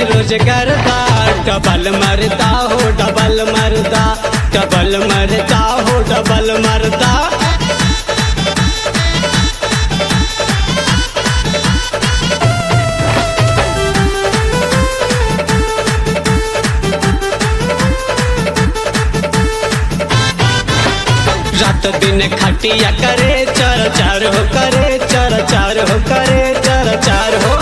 रोज करता डबल मरदा हो डबल मरदा डबल मरदा हो डबल मरदा रात दिन खटिया करे चर चार हो करे चर चार हो करे चर चार हो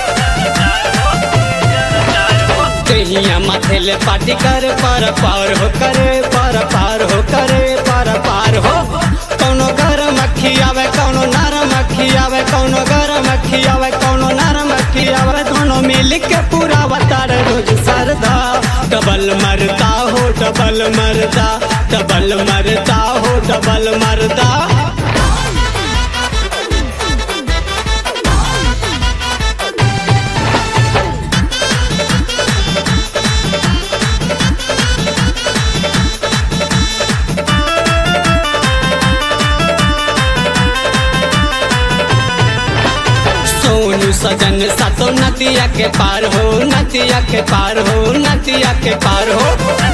कहिया माथेले पाटी कर पर पार हो करे पर पार हो करे पर पार हो कौनो गरम अखी आवे कौनो नरम अखी आवे कौनो गरम अखी आवे कौनो नरम अखी आवे दोनों मिल के पूरा बतार रोज सरदा डबल मरदा हो डबल मरदा डबल मरदा हो डबल मरदा सोनू सजन सातो नदिया के पार हो नदिया के पार हो नदिया के पार हो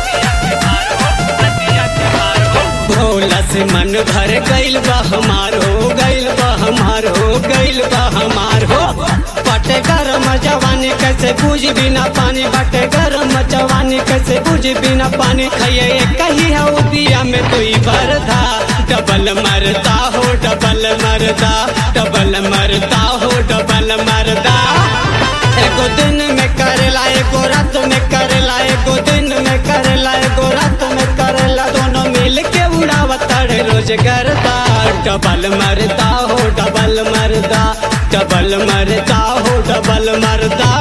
भोला से मन भर गइल बा हमार हो गइल बा हमार हो गइल बा हमार हो बटे गरम जवानी कैसे बुझ बिना पानी बटे गरम जवानी कैसे बुझ बिना पानी खइए कही हो दिया में दुई बरदा डबल मरदा हो डबल मरदा डबल मरदा हो डबल मरदा एगो दिन में करेला एगो रात में करेला एगो दिन में करेला एगो रात में करेला दोनों मिल के उड़ावतर रोज करता डबल मरदा हो डबल मरदा डबल मरदा हो डबल मरदा